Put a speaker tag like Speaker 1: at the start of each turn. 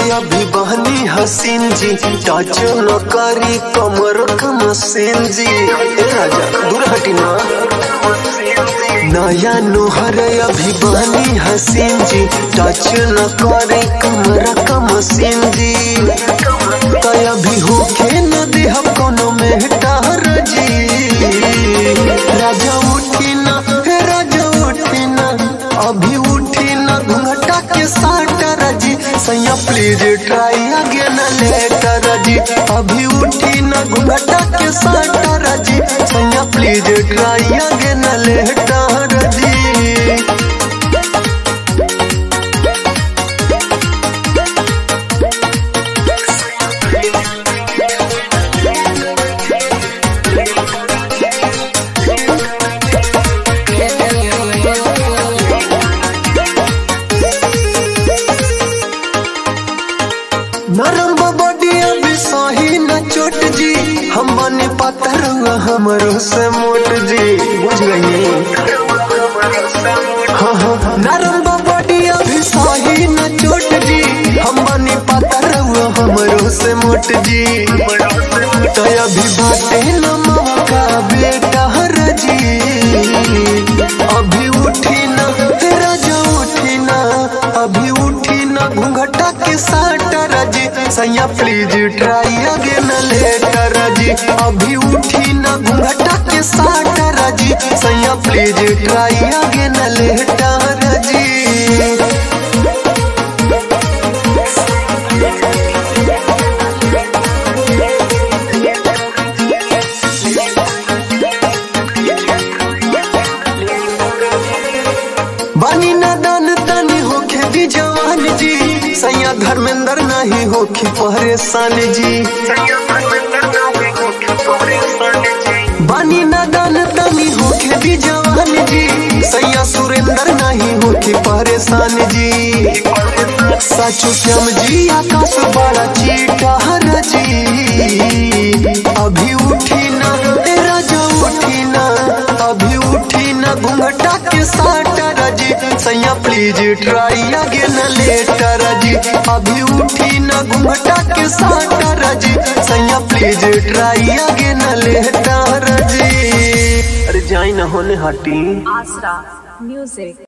Speaker 1: अभी बहनी हसीन जी टच न करी कमर का मसीन जी ए राजा दूर हटी ना नया नोहर अभी बहनी हसीन जी टच न करे कमर का मसीन जी तय अभी होके न देह कोनो में टहर जी राजा उठी ना हे राजा उठी ना अभी उठी ना घूंघटा के साटर जी सैया प्लीज ट्राई अगेन लेटर जी अभी उठी ना घूंघटा के साटर जी सैया प्लीज ट्राई अगेन लेटर जी नरम बडिया भी सही न चोट जी हम बने पत्थर हमरो से मोट जी बुझ गई हाँ हाँ नरम बडिया भी सही न चोट जी हम बने पत्थर हमरो से मोट जी तो अभी बाटे न मौका बेटा हर जी अभी उठी ना तेरा जो उठी ना अभी उठी ना घूंघटा के साटर जी सैया प्लीज ट्राई अगेन लेटर जी अभी उठी ना घूंघटा के साटर जी सैया प्लीज ट्राई अगेन लेटर जी बनी न दान तनी होखे भी जवान जी सैया धर्मेंद्र नहीं होखी परेशान जी बनी न दान तनी होखे भी जवान जी सैया सुरेंद्र नहीं होखी परेशान जी सचो श्याम जी आकाश बड़ा चीटा हर जी अभी उठी ना तेरा जो उठी ना अभी उठी ना घूंघटा के साटर जी सैया प्लीज ट्राई अगेन लेटर जी अभी उठी ना घूंघटा के साटर जी सैया प्लीज ट्राई अगेन लेटर जी अरे जाई ना होने हटी
Speaker 2: Asra Music.